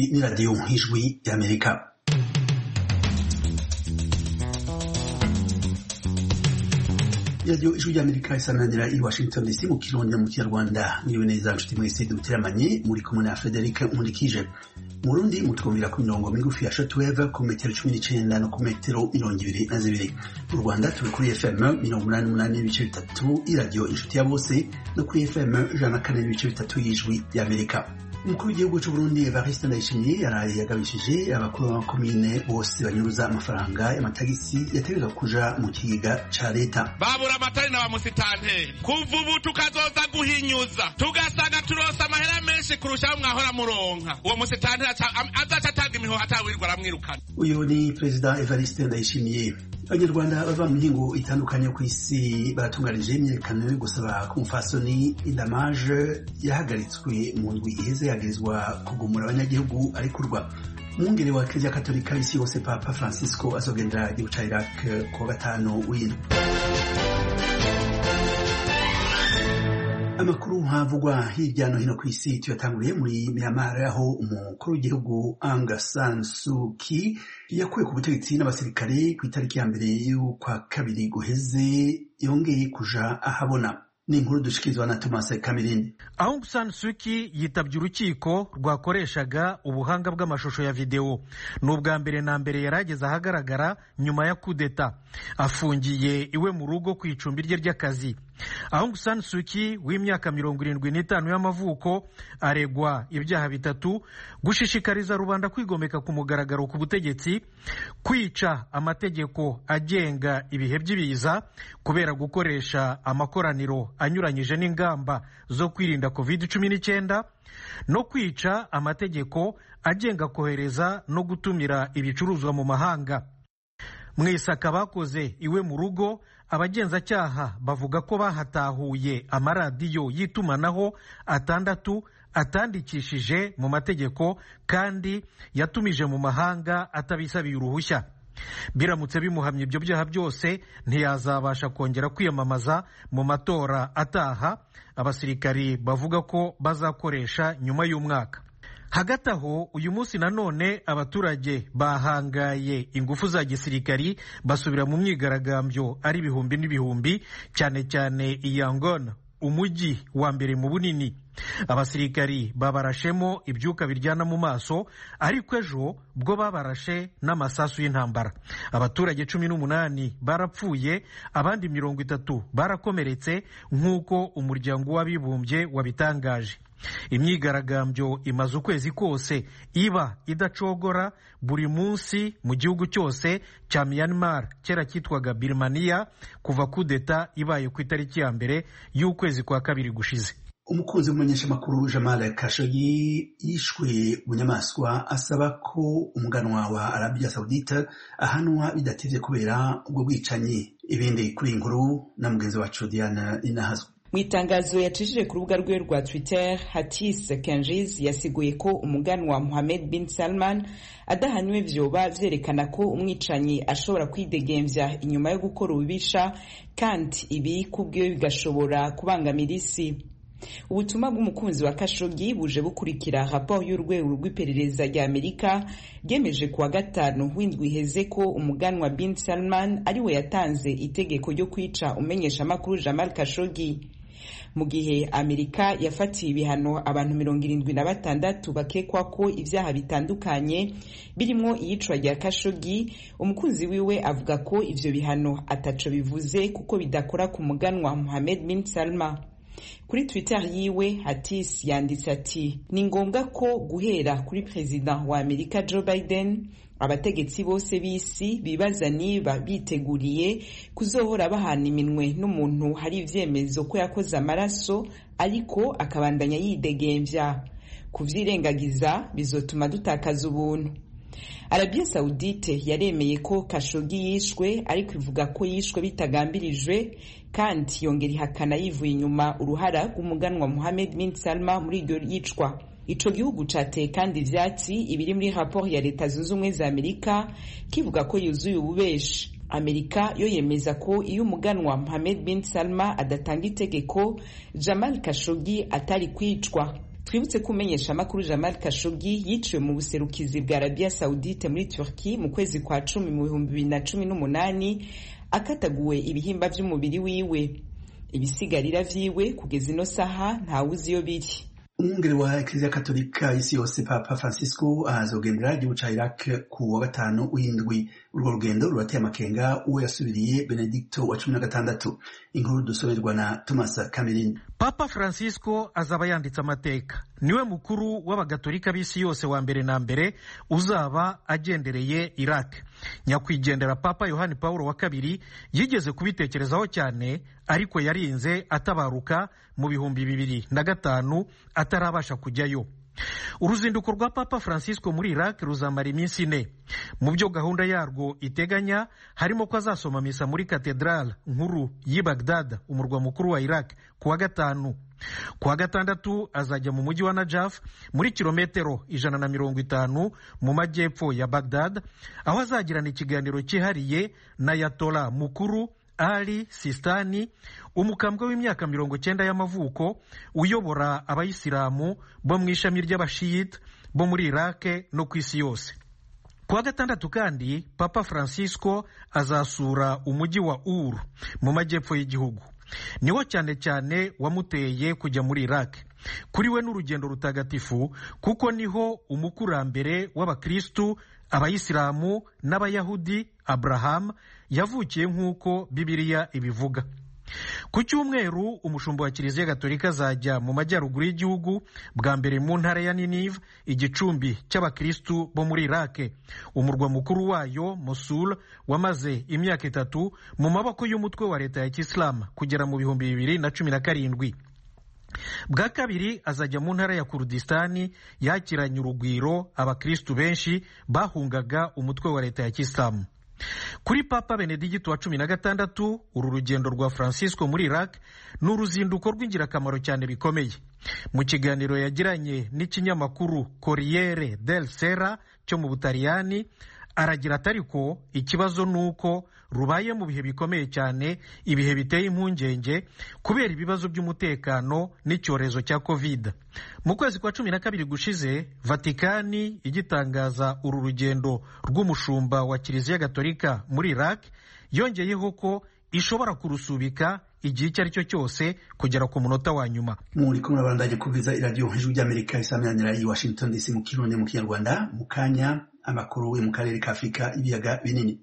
Iyi ni radiyo nk'ijwi y'Amerika radiyo ijwi ry'amerika isananira i washington dc mu kirundi mu kinyarwanda niwe neza nshuti mwese duteramanye muri kumwe na frederic nkurikije mu rundi mutwumvira ku mirongo migufi ya shortwave ku metero cumi n'icenda no ku metero mirongo ibiri na zibiri mu rwanda turi kuri fm mirongo umunani n'umunani n'ibice bitatu iradiyo inshuti ya bose no kuri fm ijana na kane n'ibice bitatu y'ijwi y'amerika umukuru w'igihugu c'uburundi evariste ndayishimiye yaraye yagabishije abakuru b'amakomine bose banyuruza amafaranga y'amatagisi yategerezwa kuja mu kigega ca leta babura amatari na bamusitanteri kuva ubu tukazoza guhinyuza tugasanga turonse amahera menshi kurushaho mwahora muronka uwo musitanteri azaca atanga imihoho atawirirwa aramwirukana uyu ni perezida evariste ndayishimiye abanyarwanda bava mu mihingo itandukanye ku isi baratunganije imyiyerekano yo gusaba ko umufasoni indamaje yahagaritswe mu ndwi iheze yagirizwa kugumura abanyagihugu arekurwa umwungere wa kiliziya katolika isi yose papa francisco azogendera igihugu ca iraq ku wa gatanu w'indwi amakuru havugwa hirya no hino ku isi tuyatanguriye muri Myanmar aho umukuru w'igihugu Aung San Suu Kyi yakuwe ku butegetsi n'abasirikare ku itariki ya mbere y'ukwa kabiri guheze yongeye kuja ahabona ni inkuru dushikirizwa na Thomas Kamirindi. Aung San Suu Kyi yitabye urukiko rwakoreshaga ubuhanga bw'amashusho ya videwo ni ubwa mbere na mbere yari ageze ahagaragara nyuma ya kudeta afungiye iwe mu rugo ku icumbi rye ry'akazi Aung San Suu Kyi w'imyaka mirongo irindwi n'itanu y'amavuko aregwa ibyaha bitatu gushishikariza rubanda kwigomeka ku mugaragaro ku butegetsi kwica amategeko agenga ibihe by'ibiza kubera gukoresha amakoraniro anyuranyije n'ingamba zo kwirinda covid cumi n'icyenda no kwica amategeko agenga kohereza no gutumira ibicuruzwa mu mahanga mu isaka bakoze iwe mu rugo abagenzacyaha bavuga ko bahatahuye amaradiyo y'itumanaho atandatu atandikishije mu mategeko kandi yatumije mu mahanga atabisabiye uruhushya biramutse bimuhamye ibyo byaha byose ntiyazabasha kongera kwiyamamaza mu matora ataha abasirikari bavuga ko bazakoresha nyuma y'umwaka hagati aho uyu munsi nanone abaturage bahangaye ingufu za gisirikari basubira mu myigaragambyo ari ibihumbi n'ibihumbi cyane cyane i Yangon umujyi wa mbere mu bunini abasirikari babarashemo ibyuka biryana mu maso ariko ejo bwo babarashe n'amasasu y'intambara abaturage cumi n'umunani barapfuye abandi mirongo itatu barakomeretse nk'uko umuryango w'abibumbye wabitangaje imyigaragambyo imaze ukwezi kose iba idacogora buri munsi mu gihugu cyose cya Myanmar kera cyitwaga Birmania kuva kudeta ibaye ku itariki ya mbere y'ukwezi kwa kabiri gushize umukunzi w'umumenyeshamakuru Jamal Khashoggi yishwe bunyamaswa asaba ko umuganwa wa Arabia Saudite ahanwa bidatevye kubera ubwo bwicanyi ibindi kuri iyi nkuru na mugenzi wacu Diana Inahazwa mu itangazo yacishije ku rubuga rwe rwa twitter hatis kenjiz yasiguye ko umuganwa muhamed bin salman adahanywe vyoba vyerekana ko umwicanyi ashobora kwidegemvya inyuma yo gukora ububisha kandi ibi kubwiwe bigashobora kubangamira isi ubutumwa bw'umukunzi wa kashogi buje bukurikira raporo y'urwego rw'iperereza rya amerika ryemeje kuwa gatanu w'indwi iheze ko umuganwa bin salman ariwe yatanze itegeko ryo kwica umenyeshamakuru jamal kashogi mu gihe amerika yafatiye ibihano abantu mirongo irindwi na batandatu bakekwa ko ibyaha bitandukanye birimo iyicwa rya kashogi umukunzi wiwe avuga ko ivyo bihano ataco bivuze kuko bidakora ku muganwa muhamed bin salma kuri twitter yiwe hatis yanditse ati ni ngombwa ko guhera kuri perezida wa amerika joe biden abategetsi bose b'isi bibaza niba biteguriye kuzohora bahana iminwe n'umuntu hari ivyemezo ko yakoze amaraso ariko akabandanya yidegemvya kuvyirengagiza bizotuma dutakaza ubuntu arabiya sawudite yaremeye ko kashogi yishwe ariko ivuga ko yishwe bitagambirijwe kandi yongera ihakana yivuye inyuma uruhara rw'umuganwa muhamed bin salma muri iryo yicwa ico gihugu cateye kandi ivyatsi ibiri muri raporo ya leta zunze ubumwe za amerika kivuga ko yuzuye ububeshi amerika yo yemeza ko iyo umuganwa mohamed bin salma adatanga itegeko jamal kashogi atari kwicwa twibutse ko umenyesha amakuru jamal kashogi yiciwe mu buserukizi bwa arabia saudite muri turki mu kwezi kwa cumi mu bihumbi bibiri na cumi n'umunani akataguwe ibihimba vy'umubiri wiwe ibisigarira vyiwe kugeza ino saha ntawuzi iyo biri umwungere wa ekleziya katolika isi yose papa francisco azogendera igihugu ca iraq ku wa gatanu w'indwi urwo rugendo rurateye amakenga uwo yasubiriye benedicto wa cumi na gatandatu inkuru dusomerwa na thomas camerin papa francisco azaba yanditse amateka niwe mukuru w'abagatolika b'isi yose wa mbere na mbere uzaba agendereye iraq nyakwigendera papa yohani paul wa kabiri yigeze kubitekerezaho cyane ariko yarinze atabaruka mu bihumbi bibiri na gatanu atarabasha kujyayo uruzinduko rwa papa francisco muri iraq ruzamara iminsi ine mu byo gahunda yarwo iteganya harimo ko azasoma misa muri katedrale nkuru y'i bagdad umurwa mukuru wa iraq ku wa gatanu ku wa gatandatu azajya mu mujyi wa najaf muri kilometero ijana na mirongo itanu mu majyepfo ya bagdad aho azagirana ikiganiro cyihariye na yatola mukuru ali sistani umukambwe w'imyaka mirongo cyenda y'amavuko uyobora abayisilamu bo mu ishami ry'abashiyita bo muri irake no ku isi yose ku wa gatandatu kandi papa francisco azasura umujyi wa uru mu majyepfo y'igihugu niwo cyane cyane wamuteye kujya muri iraq kuri we n'urugendo rutagatifu kuko niho umukurambere w'abakristu abayisilamu n'abayahudi abraham yavukiye nk'uko bibiliya ibivuga ku cyumweru umushumba wa kiliziya gatolika azajya mu majyaruguru y'igihugu bwa mbere mu ntara ya ninive igicumbi cy'abakristu bo muri irake umurwa mukuru wayo mosul wamaze imyaka itatu mu maboko y'umutwe wa leta ya kisilamu kugera mu bihumbi bibiri na cumi na karindwi bwa kabiri azajya mu ntara ya kurudistani yakiranye urugwiro abakristu benshi bahungaga umutwe wa leta ya kisilamu kuri papa benedigito wa cumi na gatandatu uru rugendo rwa francisco muri iraq ni uruzinduko rw'ingirakamaro cyane bikomeye mu kiganiro yagiranye n'ikinyamakuru corriere del sera cyo mu butaliyani aragira ati ariko ikibazo ni uko rubaye mu bihe bikomeye cyane ibihe biteye impungenge kubera ibibazo by'umutekano n'icyorezo cya covid mu kwezi kwa cumi na kabiri gushize vatikani igitangaza uru rugendo rw'umushumba wa kiliziya gatolika muri iraq yongeyeho ko ishobora kurusubika igihe icyo ari cyo cyose kugera ku munota wa nyuma muri kumwe babandanye kuviza iradiyo ijwi ry'amerika isaminanira i washington dc mu kirundi mu kinyarwanda mu kanya amakuru yo mu karere ka afurika ibiyaga binini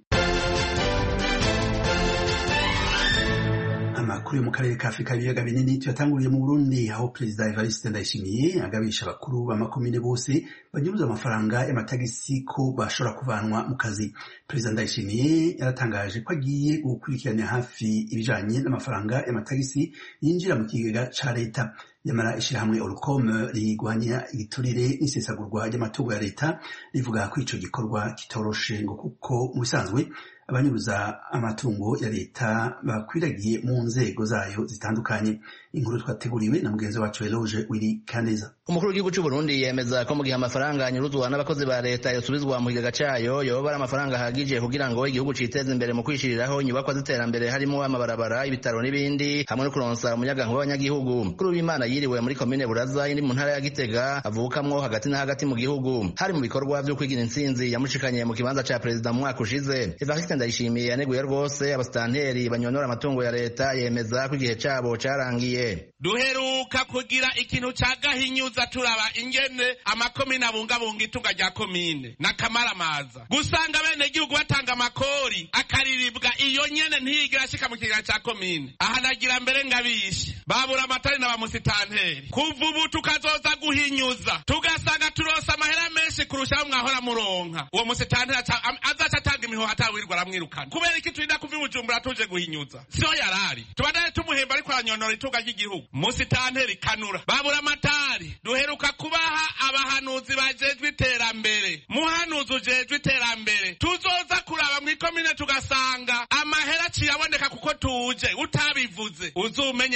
amakuru yo mu karere ka afurika ibiyaga binini tuyatanguriye mu burundi aho perezida evariste ndayishimiye agabisha abakuru b'amakomine bose banyuruza amafaranga y'amatagisi ko bashobora kuvanwa mu kazi perezida ndayishimiye yaratangaje ko agiye gukurikiranira hafi ibijanye n'amafaranga y'amatagisi yinjira mu kigega ca leta nyamara ishyirahamwe orukome rigwanya igiturire n'isesagurwa ry'amatungo ya leta rivuga ko ico gikorwa kitoroshe ngo kuko mu bisanzwe abanyuruza amatungo ya leta bakwiragiye mu nzego zayo zitandukanye inkuru twateguriwe na mugenzi wacu Eloge Willy Kaneza umukuru w'igihugu cy'u Burundi yemeza ko mu gihe amafaranga anyuruzwa n'abakozi ba leta yosubizwa mu kigega cayo yoba ari amafaranga ahagije kugira ngo igihugu citeze imbere mu kwishiriraho inyubakwa z'iterambere harimo amabarabara ibitaro n'ibindi hamwe no kuronsa umuyagankuba w'abanyagihugu kuri w'imana yiriwe muri komine buraza iri mu ntara ya gitega avukamwo hagati na hagati mu gihugu hari mu bikorwa vyo kwigira intsinzi yamushikanye mu kibanza ca perezida mu mwaka ushize evariste ndayishimiye yaneguye rwose abasitanteri banyonora amatungo ya leta yemeza ko igihe cabo carangiye duheruka kugira ikintu ca gahinyuza turaba ingene amakomine abungabunga itunga rya komine n'akamaramaza gusanga bene gihugu batanga amakori akariribwa iyo nyene ntiyigera ashika mu kigega ca komine aha nagira mbere ngabishe babura amatari na bamusitanteri kuva ubu tukazoza guhinyuza tugasanga turonse amahera menshi kurushaho mwahora muronka uwo musitanteri azaca atanga imihoho atawirwa aramwirukana kubera iki turinda kuva ibujumbura tuje guhinyuza siho yarari tubandane tumuhemba ariko aranyonora itunga ry'igihugu musitanteri kanura babura amatari duheruka kubaha abahanuzi bajejwe iterambere muhanuzi ujejwe iterambere tuzoza kuraba mw'ikomine tugasanga amahera aciyaboneka kuko tuje utabivuze uzumenye yuko ari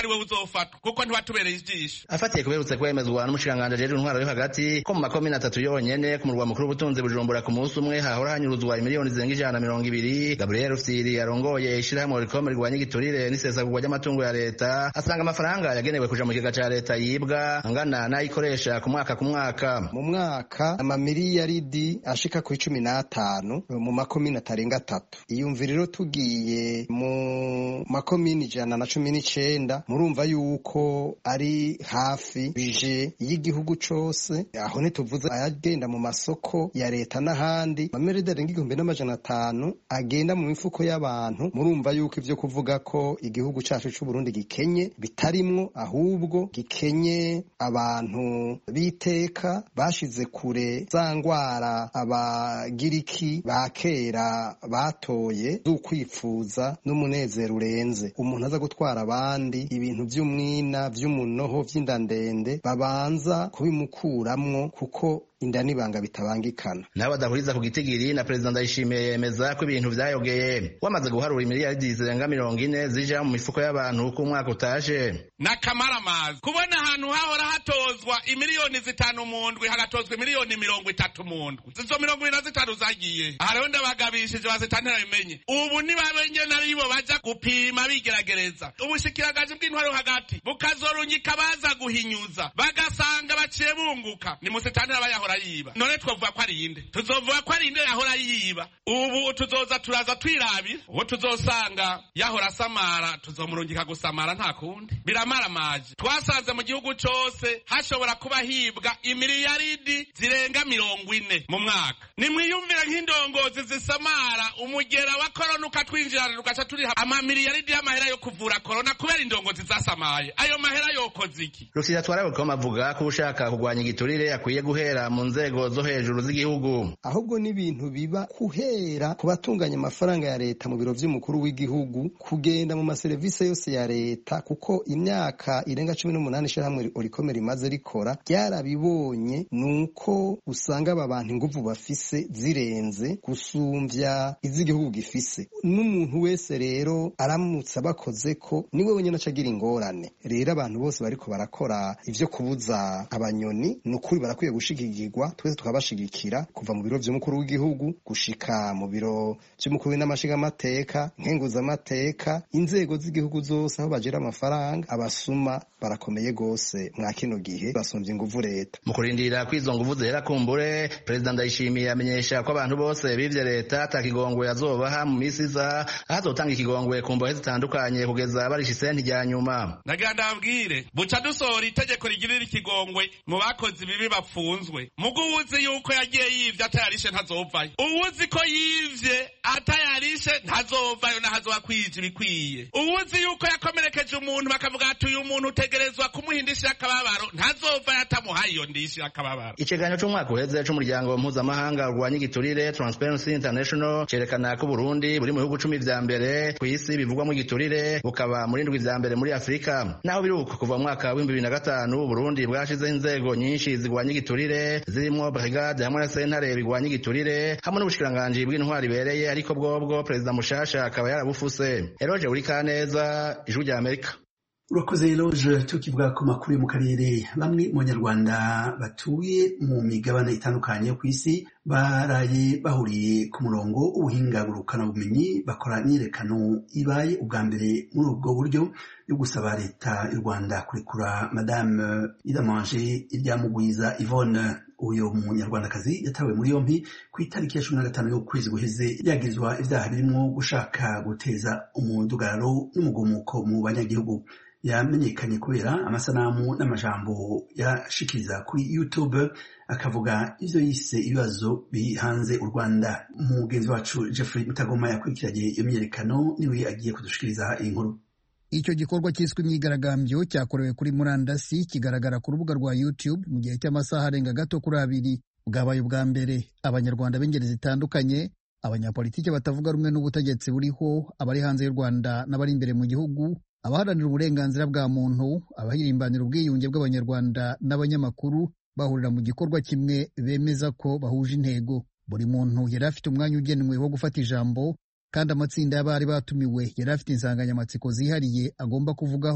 ari wowe uzofatwa kuko ntiwatubereye ijisho afatiye kuberutse kwemezwa n'umushikiranganji ajejwe intwaro yo hagati ko mu makomine atatu yonyene ku murwa mukuru w'ubutunzi bujumbura ku munsi umwe hahora hanyuruzwa imiliyoni zirenga ijana na mirongo ibiri gabriel rufyiri arongoye ishirahamwe rikome rigwanya igiturire n'isesagurwa ry'amatungo ya leta asanga amafaranga yagenewe kuja mu kigega ca leta yibwa angana n'ayikoresha ku mwaka ku mwaka mu mwaka amamiliyaridi ashika ku icumi n'atanu mu makomine atarenga atatu iyumvira rero tugiye mu makomine ijana na cumi n'icenda murumva yuko ari hafi bije y'igihugu cose aho ntituvuze ayagenda mu masoko ya leta n'ahandi amamiriyaridi arenga igihumbi n'amajana atanu agenda mu mifuko y'abantu murumva yuko ivyo kuvuga ko igihugu cacu c'uburundi gikenye bitarimwo ahubwo gikenye abantu b'iteka bashize kure za ngwara abagiriki ba kera batoye z'ukwifuza n'umunezero urenze umuntu aza gutwara abandi ibintu vy'umwina vy'umunoho vy'inda ndende babanza kubimukuramwo kuko inda n'ibanga bitabangikana nawe adahuriza ku gitigiri na perezida ndayishimiye yemeza ko ibintu vyayogeye wamaze guharura imiliyaridi zirenga mirongo ine zija mu mifuko y'abantu uko umwaka utaje n'akamaramazi kubona ahantu hahora hatozwa imiliyoni zitanu mu ndwi hagatozwa imiliyoni mirongo itatu mu ndwi izo mirongo ibiri na zitanu zagiye aha rero ndabagabishije bazitantera bimenye ubu nibabenye naribo baja gupima bigeragereza ubushikiragaji bw'intwaro hagati bukazorungika baza guhinyuza bagasanga baciye bunguka ni musitantera bayahora yiba none twavuga ko ari inde tuzovuga ko ari inde yahora yiba ubu tuzoza turaza twirabira uwo tuzosanga yahora asamara tuzomurungika gusamara nta kundi biramaramaje twasanze mu gihugu cose hashobora kuba hibwa imiliyaridi zirenga mirongo ine mu mwaka nimwiyumvire nk'indongozi zisamara umugera wa korona ukatwinjirana tugaca turiha amamiliyaridi y'amahera yo kuvura korona kubera indongozi zasamaye ayo mahera yokoze iki rufyiri atwara bukoma avuga ko ushaka kurwanya igiturire akwiye guhera mu nzego zo hejuru z'igihugu ahubwo n'ibintu biba kuhera ku batunganya amafaranga ya leta mu biro vy'umukuru w'igihugu kugenda mu maserivisi yose ya leta kuko imyaka irenga cumi n'umunani ishirahamwe orikome rimaze rikora ryarabibonye nuko usanga aba bantu inguvu bafise zirenze gusumvya iz'igihugu gifise n'umuntu wese rero aramutse abakoze ko niwe wenyene aca agira ingorane rero abantu bose bariko barakora ivyo kubuza abanyoni ni ukuri barakwiye gushigikirwa twese tukabashigikira kuva mu biro vy'umukuru w'igihugu gushika mu biro vy'umukuru w'inamashingamateka nkenguzamateka inzego z'igihugu zose aho bagira amafaranga abasuma barakomeye gose mwa kino gihe basumvye inguvu leta mu kurindira ko izo nguvu zera kumbure perezida ndayishimiye amenyesha ko abantu bose bivye leta ata kigongwe azobaha mu misi iza aho azotanga ikigongwe ku mbohe zitandukanye kugeza barisha isenti rya nyuma nagira ndababwire buca dusohora itegeko rigirira ikigongwe mu bakozi ibibi bafunzwe mugo uwuzi yuko yagiye yivye atayarishe ntazovayo uwuzi ko yivye atayarishe ntazovayo nahazoba kwija ibikwiye uwuzi yuko yakomerekeje umuntu bakavuga ati uyu muntu utegerezwa kumuhindishira akababaro ntazovayo atamuhaye iyo ndishira akababaro ikiganiro c'umwaka uheze c'umuryango mpuzamahanga urwanya igiturire transparency international cerekana ko uburundi buri mu bihugu cumi vya mbere kw'isi bivugwamo igiturire bukaba muri ndwi vya mbere muri afurika naho biri uko kuva mu mwaka w'ibihumbi bibiri na gatanu uburundi bwashizeho inzego nyinshi zigwanya igiturire zirimwo brigade hamwe na sentare bigwanya igiturire hamwe n'ubushikiranganji bw'intwari ibereye ariko bwobwo perezida mushasha akaba yarabufuse eroje uri kaneza ijwi rya amerika urakoze eloge tukivuga ku makuru yo mu karere bamwe mu banyarwanda batuye mu migabane itandukanye yo ku isi baraye bahuriye ku murongo w'ubuhinga bumenyi bakora imyiyerekano ibaye ubwa mbere muri ubwo buryo yo gusaba leta y'u rwanda kurekura madame idamanje iryamugwiza yvonne uyu munyarwandakazi yatawe muri yompi ku itariki ya cumi na gatanu y'ukwezi guheze yagirizwa ibyaha birimo gushaka guteza umudugararo n'umugumuko mu banyagihugu yamenyekanye kubera amasanamu n'amajambo yashikiriza kuri youtube akavuga ivyo yise ibibazo bihanze u rwanda umugenzi wacu jeffrey mutagoma yakurikiranye iyo myiyerekano niwe agiye kudushikiriza iyi nkuru icyo gikorwa cyiswe imyigaragambyo cyakorewe kuri murandasi kigaragara ku rubuga rwa youtube mu gihe cy'amasaha arenga gato kuri abiri bwabaye ubwa mbere abanyarwanda b'ingeri zitandukanye abanyapolitiki batavuga rumwe n'ubutegetsi buriho abari hanze y'u rwanda n'abari imbere mu gihugu abaharanira uburenganzira bwa muntu abahirimbanira ubwiyunge bw'abanyarwanda n'abanyamakuru bahurira mu gikorwa kimwe bemeza ko bahuje intego buri muntu yari afite umwanya ugenewe wo gufata ijambo kandi amatsinda y'abari batumiwe yari afite insanganyamatsiko zihariye agomba kuvugaho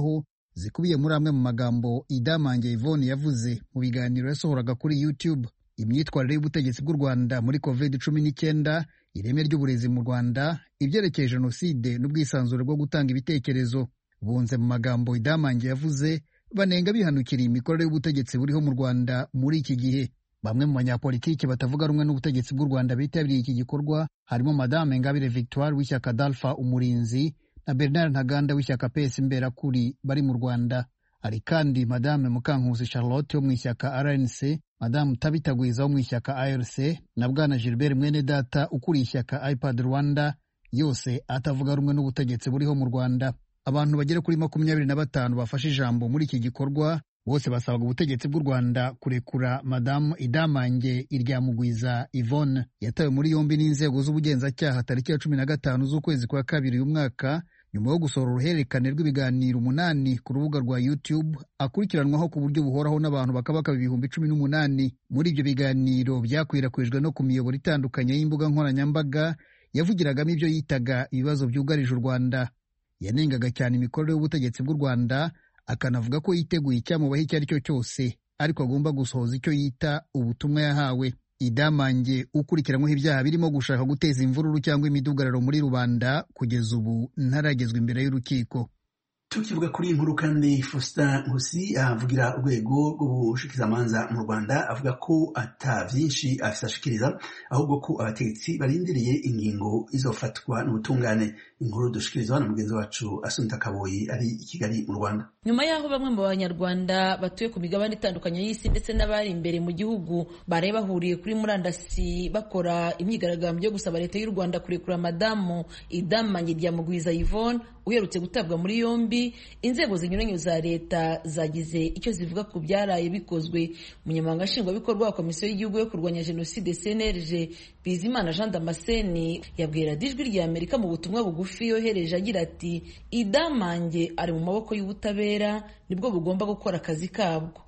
zikubiye muri amwe mu magambo idamange Yvonne yavuze mu biganiro yasohoraga kuri YouTube imyitwarire y'ubutegetsi bw'u Rwanda muri covid cumi n'icyenda ireme ry'uburezi mu Rwanda ibyerekeye jenoside n'ubwisanzure bwo gutanga ibitekerezo bunze mu magambo idamange yavuze banenga bihanukiriye imikorere y'ubutegetsi buriho mu Rwanda muri iki gihe bamwe mu banyapolitiki batavuga rumwe n'ubutegetsi bw'u Rwanda bitabiriye iki gikorwa harimo Madame Ingabire Victoire w'ishyaka Dalpha Umurinzi na Bernard Ntaganda w'ishyaka PS Imberakuri bari mu Rwanda hari kandi Madame Mukankusi Charlotte wo mu ishyaka RNC Madame Tabitagwiza wo mu ishyaka ARC na Bwana Gilbert Mwenedata ukuriye ishyaka iPad Rwanda yose atavuga rumwe n'ubutegetsi buriho mu Rwanda abantu bagera kuri makumyabiri na batanu bafashe ijambo muri iki gikorwa bose basabaga ubutegetsi bw'u Rwanda kurekura madamu Idamange Iryamugwiza Yvonne yatawe muri yombi n'inzego z'ubugenzacyaha tariki ya cumi na gatanu z'ukwezi kwa kabiri uyu mwaka nyuma yo gusohora uruhererekane rw'ibiganiro umunani ku rubuga rwa YouTube akurikiranwaho ku buryo buhoraho n'abantu bakabakaba ibihumbi cumi n'umunani muri ibyo biganiro byakwirakwijwe no ku miyoboro itandukanye y'imbuga nkoranyambaga yavugiragamo ibyo yitaga ibibazo byugarije u Rwanda yanengaga cyane imikorere y'ubutegetsi bw'u Rwanda akanavuga ko yiteguye icyamubaho icyo ari cyo cyose ariko agomba gusohoza icyo yita ubutumwa yahawe idamange ukurikiranyweho ibyaha birimo gushaka guteza imvururu cyangwa imidugararo muri rubanda kugeza ubu ntaragezwa imbere y'urukiko tukivuga kuri iyi nkuru kandi Faustin Nkusi avugira urwego rw'ubushikizamanza mu Rwanda avuga ko ata byinshi afite ashikiriza ahubwo ko abategetsi barindiriye ingingo izofatwa n'ubutungane inkuru dushikirizwa na mugenzi wacu Asunta Kaboyi ari i Kigali mu Rwanda nyuma y'aho bamwe mu banyarwanda batuye ku migabane itandukanye y'isi ndetse n'abari imbere mu gihugu baraye bahuriye kuri murandasi bakora imyigaragambyo yo gusaba leta y'u Rwanda kurekura madamu Idamange Ryamugwiza Yvonne uherutse gutabwa muri yombi inzego zinyuranye za leta zagize icyo zivuga ku byaraye bikozwe umunyamabanga nshingwabikorwa wa komisiyo y'igihugu yo kurwanya jenoside cnlg bizimana jean damascene yabwira ijwi rya amerika mu butumwa bugufi yohereje agira ati idamange ari mu maboko y'ubutabera nibwo bugomba gukora akazi kabwo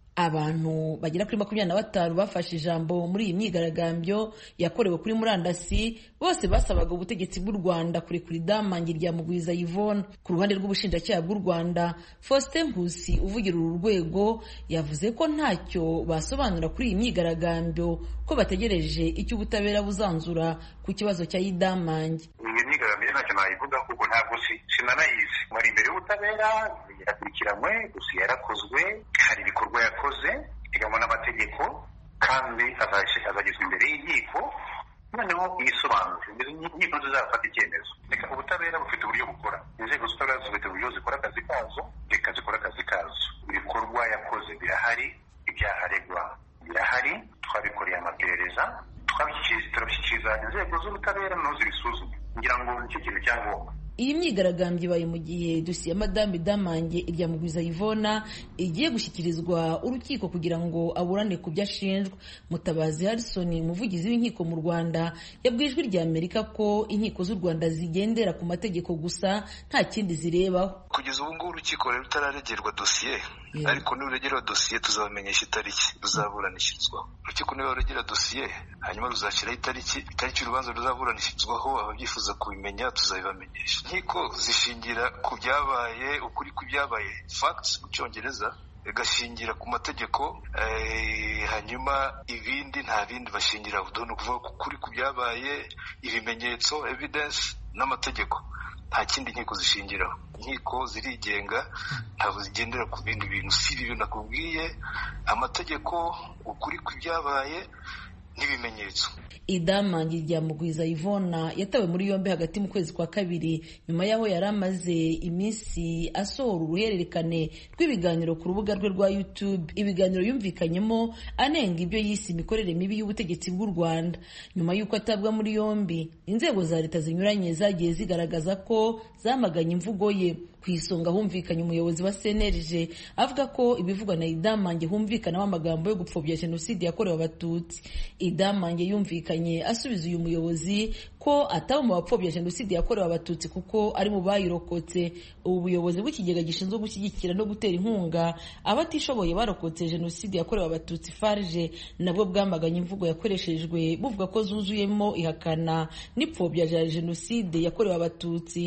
abantu bagera kuri makumyabiri na batanu bafashe ijambo muri iyi myigaragambyo yakorewe kuri murandasi bose basabaga ubutegetsi bw'u rwanda kurekura idamange rya mugwiza yvonne ku ruhande rw'ubushinjacyaha bw'u rwanda faustin nkusi uvugira uru rwego yavuze ko ntacyo basobanura kuri iyi myigaragambyo ko bategereje icyo ubutabera buzanzura ku kibazo cya idamange iyi myigaragambyo ntacyo nayivuga kuko ntabwo sinanayizi mwari imbere y'ubutabera yarakurikiranywe gusa yarakozwe hari ibikorwa yakoze biteganywa n'amategeko kandi azagezwa imbere y'inkiko noneho yisobanure inkiko zizafata icyemezo reka ubutabera bufite uburyo bukora inzego z'ubutabera zifite uburyo zikora akazi kazo reka zikora akazi kazo ibikorwa yakoze birahari ibyaha aregwa birahari twabikoreye amaperereza turabishyikiriza inzego z'ubutabera noneho zibisuzume ngira ngo nicyo kintu cyangombwa iyi myigaragambyo ibaye mu gihe dosiye ya madame damange irya mugwiza yvona igiye gushyikirizwa urukiko kugira ngo aburane ku byo ashinjwa mutabazi harrison umuvugizi w'inkiko mu rwanda yabwiye ijwi rya amerika ko inkiko z'u rwanda zigendera ku mategeko gusa nta kindi zirebaho kugeza ubu ngubu urukiko rero rutararegerwa dosiye ariko nuregera dosiye tuzabamenyesha itariki ruzaburanishirizwaho urukiko niba ruregera dosiye hanyuma ruzashyiraho itariki itariki urubanza ruzaburanishirizwaho ababyifuza kubimenya tuzabibamenyesha inkiko zishingira ku byabaye ukuri ku byabaye facts mu cyongereza gashingira ku mategeko hanyuma ibindi nta bindi bashingiraho ni ukuvuga ko ukuri ku byabaye ibimenyetso evidence n'amategeko nta kindi inkiko zishingiraho inkiko zirigenga ntabwo zigendera ku bindi bintu si ibi nakubwiye amategeko ukuri ku byabaye n'ibimenyetso idamange rya mugwiza ivona yatawe muri yombi hagati mu kwezi kwa kabiri nyuma y'aho yari amaze iminsi asohora uruhererekane rw'ibiganiro ku rubuga rwe rwa youtube ibiganiro yumvikanyemo anenga ibyo yise imikorere mibi y'ubutegetsi bw'u rwanda nyuma y'uko atabwa muri yombi inzego za leta zinyuranye zagiye zigaragaza ko zamaganye imvugo ye ku isonga humvikanye umuyobozi wa cnlg avuga ko ibivugwa na idamange humvikanamo amagambo yo gupfobya jenoside yakorewe abatutsi idamange yumvikanye asubiza uyu muyobozi ko ataba mu bapfobya jenoside yakorewe abatutsi kuko ari mu bayirokotse ubu buyobozi bw'ikigega gishinzwe gushyigikira no gutera inkunga abatishoboye barokotse jenoside yakorewe abatutsi farge nabwo bwamaganye imvugo yakoreshejwe buvuga ko zuzuyemo ihakana n'ipfobya rya jenoside yakorewe abatutsi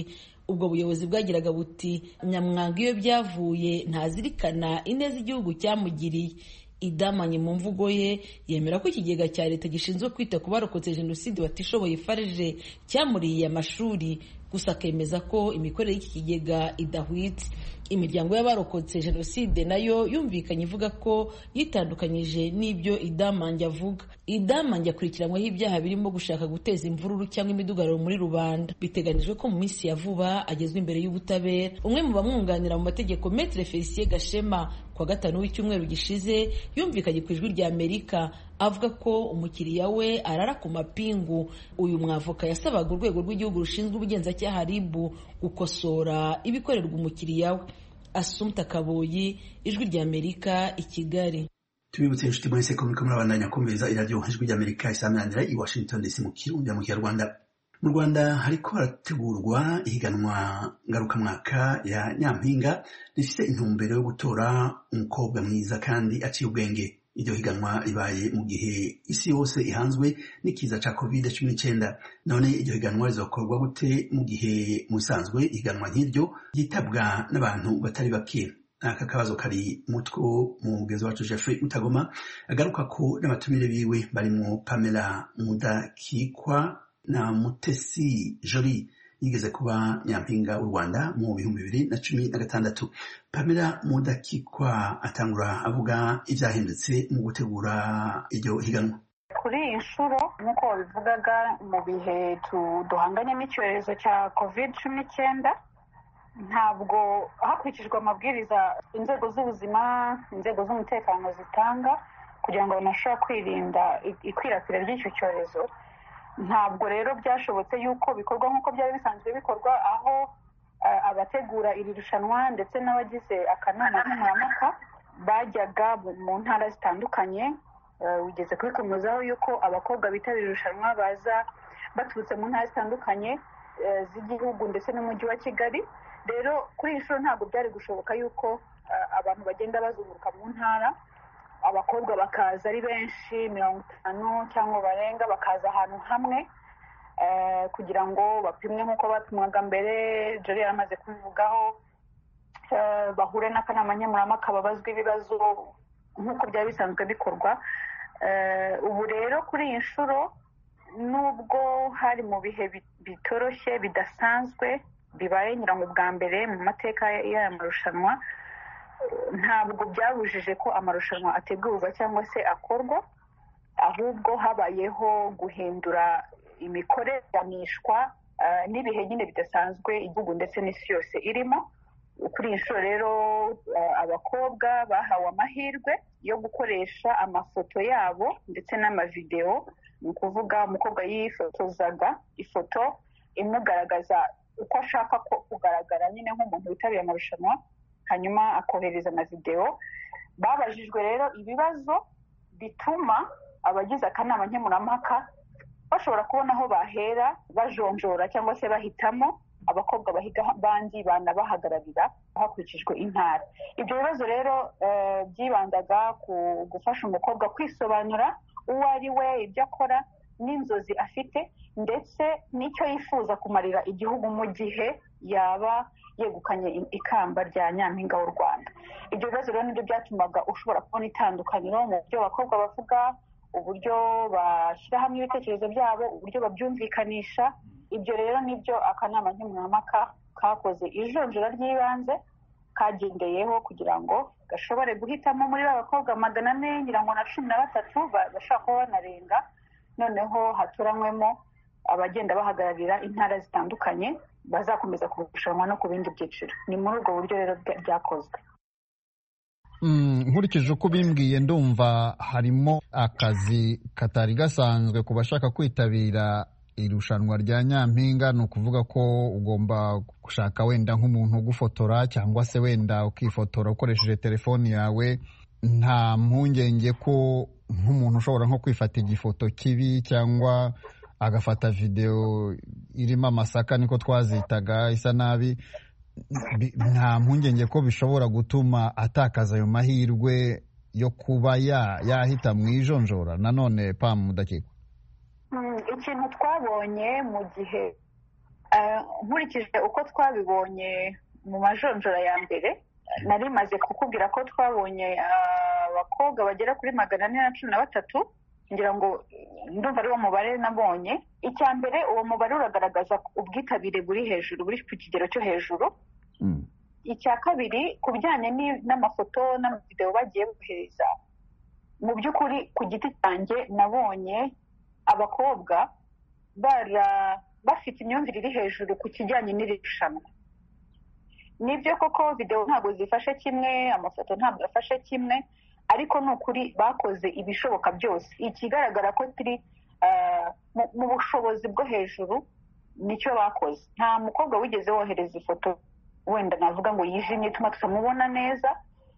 ubwo buyobozi bwagiraga buti nyamwanga iyo byavuye ntazirikana ineza igihugu cyamugiriye idamanye mu mvugo ye yemera ko ikigega cya leta gishinzwe kwita ku barokotse jenoside batishoboye farije cyamuriye amashuri gusa akemeza ko imikorere y'iki kigega idahwitse imiryango y'abarokotse jenoside nayo yumvikanye ivuga ko yitandukanyije n'ibyo idamange avuga idamange akurikiranyweho ibyaha birimo gushaka guteza imvururu cyangwa imidugararo muri rubanda biteganijwe ko mu minsi ya vuba agezwa imbere y'ubutabera umwe mu bamwunganira mu mategeko metre felicien gashema kuwa gatanu w'icyumweru gishize yumvikanye ku ijwi rya amerika avuga ko umukiriya we arara ku mapingu uyu mwavoka yasabaga urwego rw'igihugu rushinzwe ubugenzacyaha ribu gukosora ibikorerwa umukiriya we asumta kaboyi ijwi rya amerika i kigali tubibutse inshuti mwese ko muriko murabandanya kumviriza iradiyo ijwi rya amerika isaminanira i washington dc mu kirundi mu kinyarwanda mu rwanda hariko harategurwa ihiganwa ngarukamwaka ya nyampinga rifise intumbero yo gutora umukobwa mwiza kandi aciye ubwenge iryo higanwa ribaye mu gihe isi yose ihanzwe n'ikiza ca covid cumi n'icyenda none iryo higanwa rizokorwa gute mu gihe mu bisanzwe ihiganwa nk'iryo ryitabwa n'abantu batari bake aka kabazo kari mutwo mu mugenzi wacu Jeffrey Utagoma agaruka ko n'abatumire biwe barimo Pamela Mudakikwa na Mutesi Joli yigeze kuba nyampinga w'u Rwanda mu bihumbi bibiri na cumi na gatandatu Pamela Mudakikwa atangura avuga ivyahindutse mu gutegura iryo higanwa kuri iyi nshuro nk'uko wabivugaga mu bihe duhanganyemo icyorezo cya covid cumi n'icyenda ntabwo hakurikijwe amabwiriza inzego z'ubuzima inzego z'umutekano zitanga kugira ngo abantu bashobore kwirinda ikwirakwira ry'icyo cyorezo ntabwo rero byashobotse yuko bikorwa nk'uko byari bisanzwe bikorwa aho abategura iri rushanwa ndetse n'abagize akanama nkemurampaka bajyaga mu ntara zitandukanye wigeze kubikomezaho yuko abakobwa bitabira irushanwa baza baturutse mu ntara zitandukanye z'igihugu ndetse n'umujyi wa kigali rero kuri iyi nshuro ntabwo byari gushoboka yuko abantu bagenda bazunguruka mu ntara abakobwa bakaza ari benshi mirongo itanu cyangwa barenga bakaza ahantu hamwe kugira ngo bapimwe nk'uko bapimwaga mbere jori yari amaze kubivugaho bahure n'akanama nkemurampaka babazwa ibibazo nk'uko byari bisanzwe bikorwa ubu rero kuri iyi nshuro nubwo hari mu bihe bitoroshye bidasanzwe bibaye nyirango bwa mbere mu mateka y'aya marushanwa ntabwo byabujije ko amarushanwa ategurwa cyangwa se akorwa ahubwo habayeho guhindura imikoreranishwa n'ibihe nyine bidasanzwe igihugu ndetse n'isi yose irimo kuri iyi nshuro rero abakobwa bahawe amahirwe yo gukoresha amafoto yabo ndetse n'amavidewo ni ukuvuga umukobwa yifotozaga ifoto imugaragaza uko ashaka ko kugaragara nyine nk'umuntu witabiriye amarushanwa hanyuma akohereza na videwo babajijwe rero ibibazo bituma abagize akanama nkemurampaka bashobora kubona aho bahera bajonjora cyangwa se bahitamo abakobwa bahiga abandi banabahagararira hakurikijwe intara ibyo bibazo rero byibandaga ku gufasha umukobwa kwisobanura uwo ari we ibyo akora n'inzozi afite ndetse n'icyo yifuza kumarira igihugu mu gihe yaba yegukanye ikamba rya nyampinga w'u rwanda ibyo bibazo rero nibyo byatumaga ushobora kubona itandukaniro mu buryo abakobwa bavuga uburyo bashyira hamwe ibitekerezo byabo uburyo babyumvikanisha ibyo rero nibyo akanama nkemurampaka kakoze ijonjora ry'ibanze kagendeyeho kugira ngo gashobore guhitamo muri ba bakobwa magana ane ngira ngo na cumi na batatu bashobora kuba banarenga noneho hatoranywemo abagenda bahagararira intara zitandukanye bazakomeza kurushanwa no ku bindi byiciro ni muri ubwo buryo rero byakozwe nkurikije uko ubimbwiye ndumva harimo akazi katari gasanzwe ku bashaka kwitabira irushanwa rya nyampinga ni ukuvuga ko ugomba gushaka wenda nk'umuntu ugufotora cyangwa se wenda ukifotora ukoresheje telefoni yawe nta mpungenge ko nk'umuntu ushobora nko kwifata igifoto kibi cyangwa agafata videwo irimo amasaka niko twazitaga isa nabi nta mpungenge ko bishobora gutuma atakaza ayo mahirwe yo kuba yahita mu ijonjora nanone pamu mudakikwa ikintu twabonye mu gihe nkurikije uko twabibonye mu majonjora ya mbere nari maze kukubwira ko twabonye abakobwa bagera kuri magana ane na cumi na batatu ngira ngo ndumva ari wo mubare nabonye icya mbere uwo mubare uragaragaza ubwitabire buri hejuru buri ku kigero cyo hejuru icya kabiri ku bijyanye n'amafoto n'amavidewo bagiye bohereza mu by'ukuri ku giti cyanjye nabonye abakobwa bafite imyumvire iri hejuru ku kijyanye n'iri rushanwa nibyo koko videwo ntabwo zifashe kimwe amafoto ntabwo afashe kimwe ariko ni ukuri bakoze ibishoboka byose ikigaragara ko turi mu bushobozi bwo hejuru nicyo bakoze nta mukobwa wigeze wohereza ifoto wenda navuga ngo yijimye ituma tutamubona neza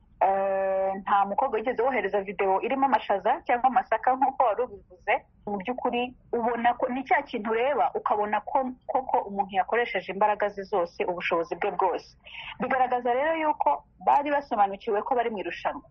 nta mukobwa wigeze wohereza videwo irimo amashaza cyangwa amasaka nk'uko wari ubivuze mu by'ukuri ubona ko ni cya kintu ureba ukabona ko koko umuntu yakoresheje imbaraga ze zose ubushobozi bwe bwose bigaragaza rero yuko bari basobanukiwe ko bari mu irushanwa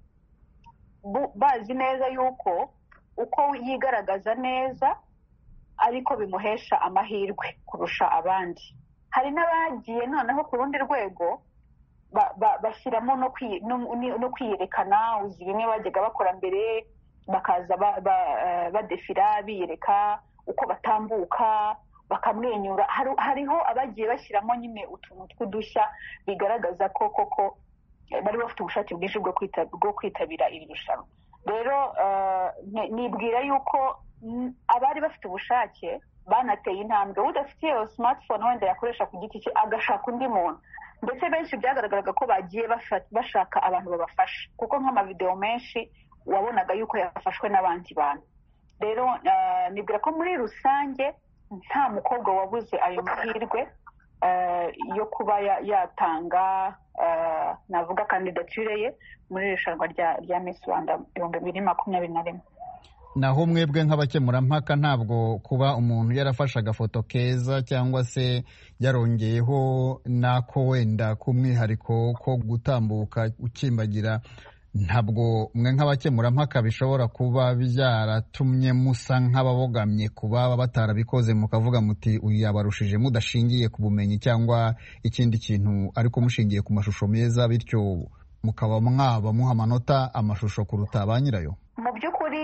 bazi neza yuko uko yigaragaza neza ariko bimuhesha amahirwe kurusha abandi hari n'abagiye noneho ku rundi rwego bashyiramo no kwiyerekana uzi bimwe bajyaga bakora mbere bakaza badefira biyereka uko batambuka bakamwenyura hariho abagiye bashyiramo nyine utuntu tw'udushya bigaragaza ko koko bari bafite ubushake bwinshi bwo kwitabira iri rushanwa rero nibwira yuko abari bafite ubushake banateye intambwe udafite iyo smartphone wenda yakoresha ku giti cye agashaka undi muntu ndetse benshi byagaragaraga ko bagiye bashaka abantu babafasha kuko nk'amavidewo menshi wabonaga yuko yafashwe n'abandi bantu rero nibwira ko muri rusange nta mukobwa wabuze ayo mahirwe yo kuba yatanga navuga kandidatire ye muri irushanwa rya Miss Rwanda ibihumbi bibiri makumyabiri na rimwe naho mwebwe nk'abakemurampaka ntabwo kuba umuntu yarafashe agafoto keza cyangwa se yarongeyeho n'ako wenda k'umwihariko ko gutambuka ukimbagira ntabwo mwe nk'abakemurampaka bishobora kuba byaratumye musa nk'ababogamye kuba batarabikoze mukavuga muti uyu yabarushije mudashingiye ku bumenyi cyangwa ikindi kintu ariko mushingiye ku mashusho meza bityo mukaba mwaba muha amanota amashusho kuruta ba nyirayo mu by'ukuri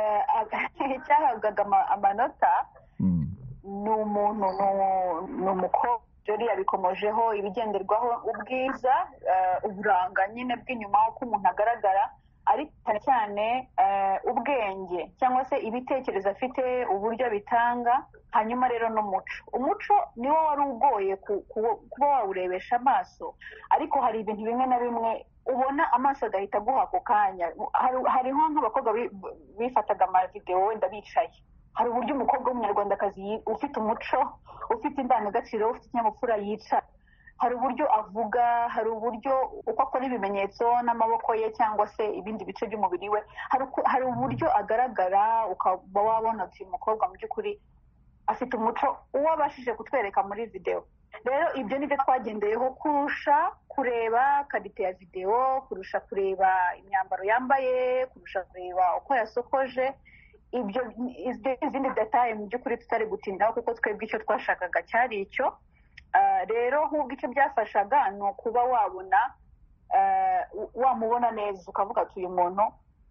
icyahabwaga amanota ni umuntu ni umukobwa jori yabikomojeho ibigenderwaho ubwiza uburanga nyine bw'inyuma uko umuntu agaragara ariko cyane cyane ubwenge cyangwa se ibitekerezo afite uburyo bitanga hanyuma rero n'umuco umuco niwo wari ugoye kuba wawurebesha amaso ariko hari ibintu bimwe na bimwe ubona amaso agahita aguha ako kanya hariho nk'abakobwa bifataga amavidewo wenda bicaye hari uburyo umukobwa w'umunyarwandakazi ufite umuco ufite indangagaciro ufite ikinyabupfura yicara hari uburyo avuga hari uburyo uko akora ibimenyetso n'amaboko ye cyangwa se ibindi bice by'umubiri we hari uburyo agaragara ukaba wabona uyu mukobwa mu by'ukuri afite umuco uwo abashije kutwereka muri videwo rero ibyo ni byo twagendeyeho kurusha kureba karite ya videwo kurusha kureba imyambaro yambaye kurusha kureba uko yasokoje ibyo izindi detaye mu by'ukuri tutari gutindaho kuko twebwe icyo twashakaga cyari icyo rero nk'ubwo icyo byafashaga ni ukuba wabona wamubona neza ukavuga ati uyu muntu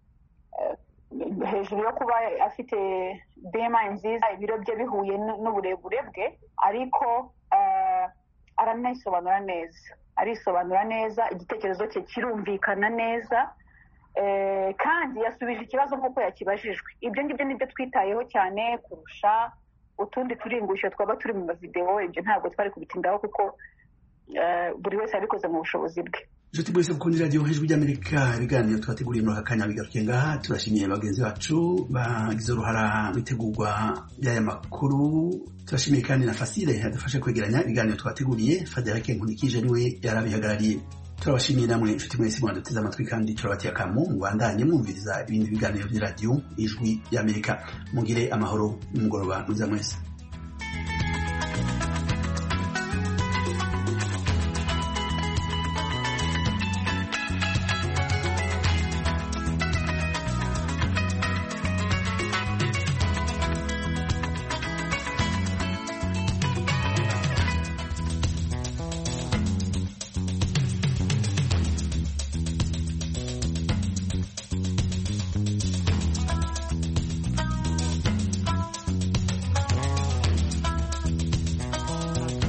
hejuru yo kuba afite bema nziza ibiro bye bihuye n'uburebure bwe ariko aranayisobanura neza arisobanura neza igitekerezo cye kirumvikana neza kandi yasubije ikibazo nk'uko yakibajijwe ibyo ngibyo nibyo twitayeho cyane kurusha utundi turingusho twaba turi mu mavidewo ibyo ntabwo twari kubitindaho kuko buri wese yabikoze mu bushobozi bwe inshuti mwese mukundira radiyo hejuru ry'amerika ibiganiro twateguriye muri aka kanya bigarukiye ngaha turashimiye bagenzi bacu bagize uruhara mu itegurwa ry'aya makuru turashimiye kandi na fasire yadufashe kwegeranya ibiganiro twateguriye federike nkunikije niwe yarabihagarariye turabashimiye namwe inshuti mwese mwaduteze amatwi kandi turabatiye akamu mubandanye mwumviriza ibindi biganiro by'iradiyo ijwi ry'amerika mugire amahoro n'umugoroba mwiza mwese